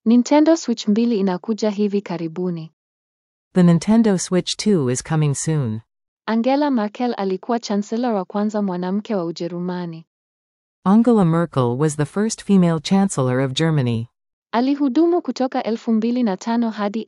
Nintendo Switch 2 inakuja hivi karibuni. The Nintendo Switch 2 is coming soon. Angela Merkel alikuwa chancellor wa kwanza mwanamke wa Ujerumani. Angela Merkel was the first female chancellor of Germany. Alihudumu kutoka 2005 hadi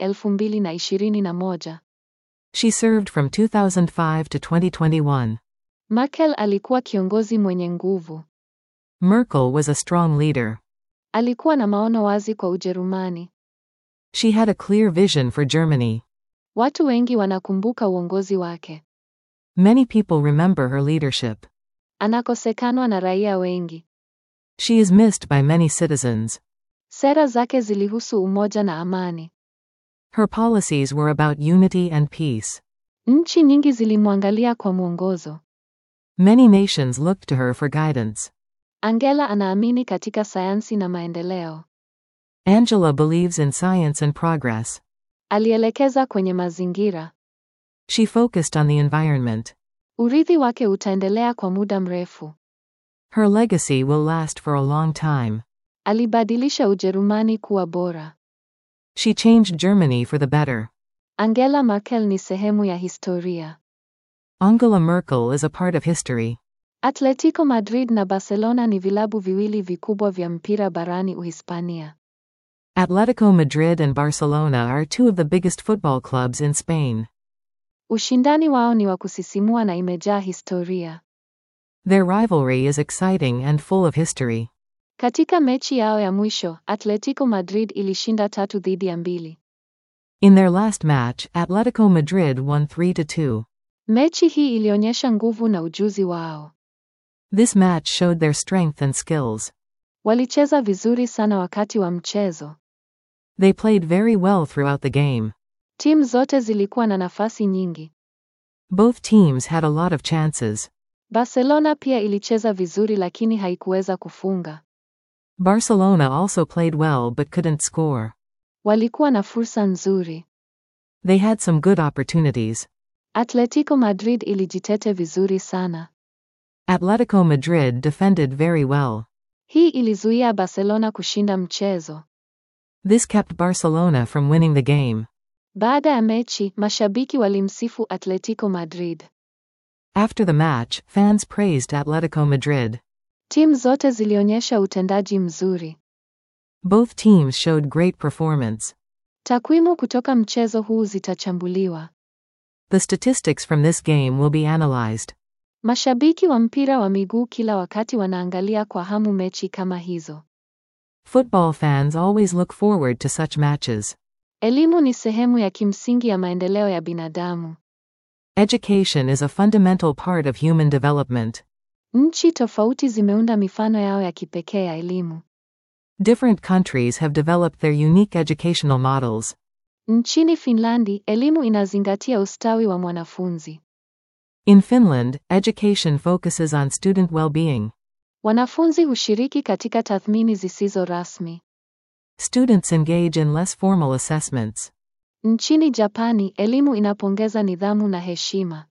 2021. She served from 2005 to 2021. Merkel alikuwa kiongozi mwenye nguvu. Merkel was a strong leader. Alikuwa na maono wazi kwa Ujerumani. She had a clear vision for Germany. Watu wengi wanakumbuka uongozi wake. Many people remember her leadership. Anakosekanwa na raia wengi. She is missed by many citizens. Sera zake zilihusu umoja na amani. Her policies were about unity and peace. Nchi nyingi zilimwangalia kwa mwongozo. Many nations looked to her for guidance. Angela anaamini katika sayansi na maendeleo. Angela believes in science and progress. Alielekeza kwenye mazingira. She focused on the environment. Urithi wake utaendelea kwa muda mrefu. Her legacy will last for a long time. Alibadilisha Ujerumani kuwa bora. She changed Germany for the better. Angela Merkel ni sehemu ya historia. Angela Merkel is a part of history. Atletico Madrid na Barcelona ni vilabu viwili vikubwa vya mpira barani Uhispania. Atletico Madrid and Barcelona are two of the biggest football clubs in Spain. Ushindani wao ni wa kusisimua na imejaa historia. Their rivalry is exciting and full of history. Katika mechi yao ya mwisho, Atletico Madrid ilishinda tatu dhidi ya mbili. In their last match, Atletico Madrid won 3 to 2. Mechi hii ilionyesha nguvu na ujuzi wao. This match showed their strength and skills. Walicheza vizuri sana wakati wa mchezo. They played very well throughout the game. Timu zote zilikuwa na nafasi nyingi. Both teams had a lot of chances. Barcelona pia ilicheza vizuri lakini haikuweza kufunga. Barcelona also played well but couldn't score. Walikuwa na fursa nzuri. They had some good opportunities. Atletico Madrid ilijitete vizuri sana. Atletico Madrid defended very well. Hii ilizuia Barcelona kushinda mchezo. This kept Barcelona from winning the game. Baada ya mechi, mashabiki walimsifu Atletico Madrid. After the match, fans praised Atletico Madrid. Timu zote zilionyesha utendaji mzuri. Both teams showed great performance. Takwimu kutoka mchezo huu zitachambuliwa. The statistics from this game will be analyzed. Mashabiki wa mpira wa miguu kila wakati wanaangalia kwa hamu mechi kama hizo. Football fans always look forward to such matches. Elimu ni sehemu ya kimsingi ya maendeleo ya binadamu. Education is a fundamental part of human development. Nchi tofauti zimeunda mifano yao ya kipekee ya elimu. Different countries have developed their unique educational models. Nchini Finlandi, elimu inazingatia ustawi wa mwanafunzi. In Finland, education focuses on student well being. Wanafunzi hushiriki katika tathmini zisizo rasmi. Students engage in less formal assessments. Nchini Japani, elimu inapongeza nidhamu na heshima.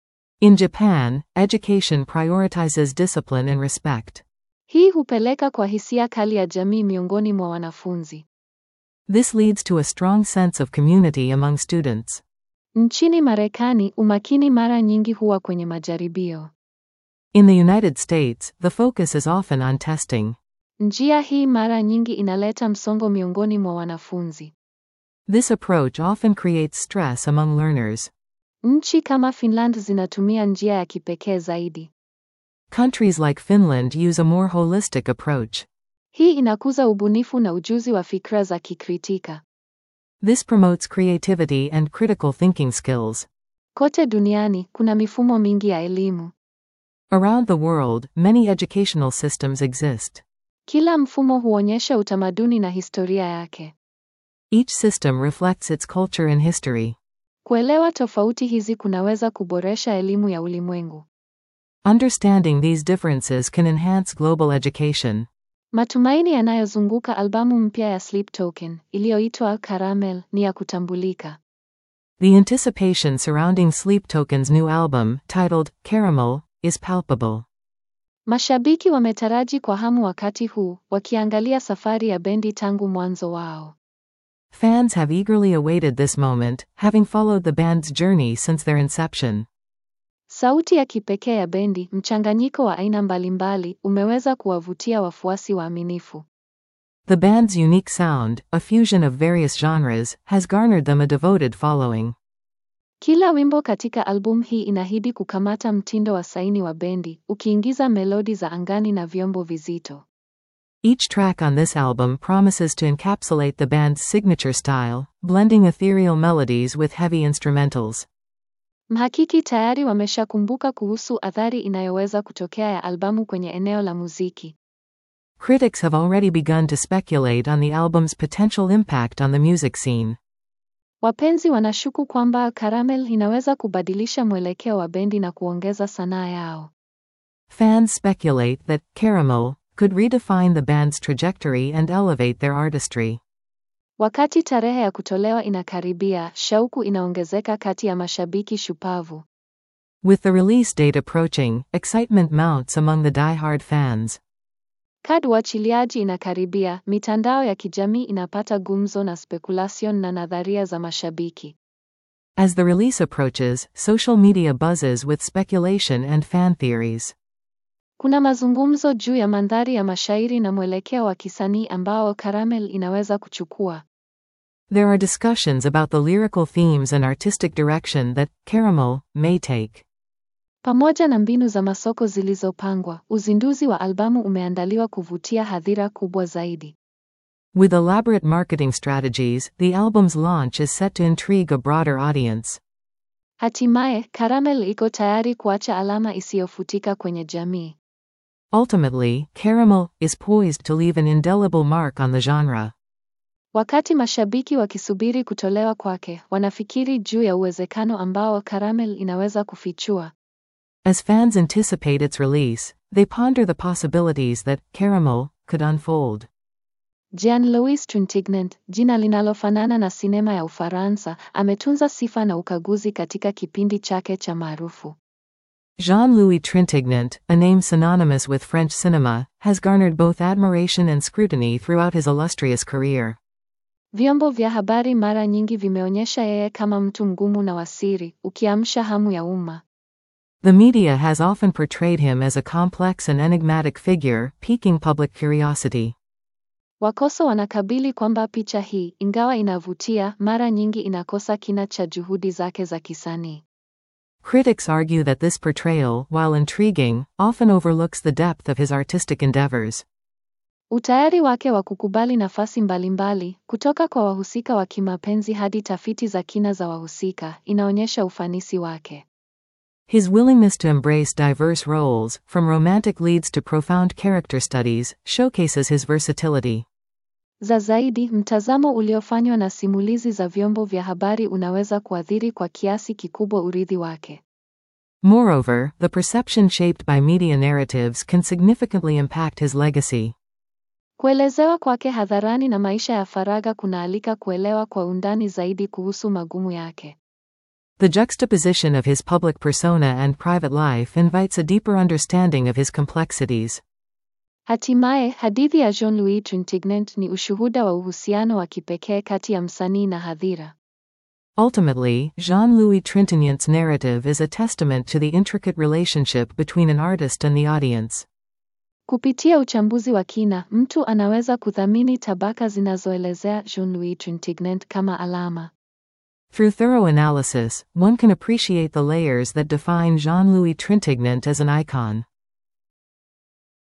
In Japan, education prioritizes discipline and respect. Hii hupeleka kwa hisia kali ya jamii miongoni mwa wanafunzi. This leads to a strong sense of community among students. Nchini Marekani, umakini mara nyingi huwa kwenye majaribio. In the United States, the focus is often on testing. Njia hii mara nyingi inaleta msongo miongoni mwa wanafunzi. This approach often creates stress among learners. Nchi kama Finland zinatumia njia ya kipekee zaidi. Countries like Finland use a more holistic approach. Hii inakuza ubunifu na ujuzi wa fikra za kikritika. This promotes creativity and critical thinking skills. Kote duniani kuna mifumo mingi ya elimu. Around the world, many educational systems exist. Kila mfumo huonyesha utamaduni na historia yake. Each system reflects its culture and history. Kuelewa tofauti hizi kunaweza kuboresha elimu ya ulimwengu. Understanding these differences can enhance global education. Matumaini yanayozunguka albamu mpya ya Sleep Token iliyoitwa Caramel ni ya kutambulika. The anticipation surrounding Sleep Token's new album, titled Caramel, is palpable. Mashabiki wametaraji kwa hamu wakati huu, wakiangalia safari ya bendi tangu mwanzo wao. Fans have eagerly awaited this moment, having followed the band's journey since their inception. Sauti ya kipekee ya bendi, mchanganyiko wa aina mbalimbali, umeweza kuwavutia wafuasi waaminifu. The band's unique sound, a fusion of various genres, has garnered them a devoted following. Kila wimbo katika albamu hii inahidi kukamata mtindo wa saini wa bendi, ukiingiza melodi za angani na vyombo vizito. Each track on this album promises to encapsulate the band's signature style, blending ethereal melodies with heavy instrumentals. Mhakiki tayari wameshakumbuka kuhusu athari inayoweza kutokea ya albamu kwenye eneo la muziki. Critics have already begun to speculate on the album's potential impact on the music scene. Wapenzi wanashuku kwamba Caramel inaweza kubadilisha mwelekeo wa bendi na kuongeza sanaa yao. Fans speculate that Caramel could redefine the band's trajectory and elevate their artistry. Wakati tarehe ya kutolewa inakaribia, shauku inaongezeka kati ya mashabiki shupavu. With the release date approaching, excitement mounts among the die-hard fans. Kad uachiliaji inakaribia, mitandao ya kijamii inapata gumzo na speculation na nadharia za mashabiki. As the release approaches, social media buzzes with speculation and fan theories. Kuna mazungumzo juu ya mandhari ya mashairi na mwelekeo wa kisanii ambao Caramel inaweza kuchukua. There are discussions about the lyrical themes and artistic direction that Caramel may take. Pamoja na mbinu za masoko zilizopangwa, uzinduzi wa albamu umeandaliwa kuvutia hadhira kubwa zaidi. With elaborate marketing strategies, the album's launch is set to intrigue a broader audience. Hatimaye, Caramel iko tayari kuacha alama isiyofutika kwenye jamii. Ultimately, Caramel is poised to leave an indelible mark on the genre. Wakati mashabiki wakisubiri kutolewa kwake, wanafikiri juu ya uwezekano ambao Caramel inaweza kufichua. As fans anticipate its release, they ponder the possibilities that Caramel could unfold. Jean-Louis Trintignant, jina linalofanana na sinema ya Ufaransa, ametunza sifa na ukaguzi katika kipindi chake cha maarufu. Jean-Louis Trintignant, a name synonymous with French cinema, has garnered both admiration and scrutiny throughout his illustrious career. Vyombo vya habari mara nyingi vimeonyesha yeye kama mtu mgumu na wasiri, ukiamsha hamu ya umma. The media has often portrayed him as a complex and enigmatic figure, piquing public curiosity. Wakoso wanakabili kwamba picha hii, ingawa inavutia, mara nyingi inakosa kina cha juhudi zake za kisanii. Critics argue that this portrayal, while intriguing, often overlooks the depth of his artistic endeavors. Utayari wake wa kukubali nafasi mbalimbali, kutoka kwa wahusika wa kimapenzi hadi tafiti za kina za wahusika, inaonyesha ufanisi wake. His willingness to embrace diverse roles, from romantic leads to profound character studies, showcases his versatility. Za zaidi, mtazamo uliofanywa na simulizi za vyombo vya habari unaweza kuathiri kwa kiasi kikubwa urithi wake. Moreover, the perception shaped by media narratives can significantly impact his legacy. Kuelezewa kwake hadharani na maisha ya faragha kunaalika kuelewa kwa undani zaidi kuhusu magumu yake. The juxtaposition of his public persona and private life invites a deeper understanding of his complexities. Hatimaye, hadithi ya Jean-Louis Trintignant ni ushuhuda wa uhusiano wa kipekee kati ya msanii na hadhira. Ultimately, Jean-Louis Trintignant's narrative is a testament to the intricate relationship between an artist and the audience. Kupitia uchambuzi wa kina, mtu anaweza kuthamini tabaka zinazoelezea Jean-Louis Trintignant kama alama. Through thorough analysis, one can appreciate the layers that define Jean-Louis Trintignant as an icon.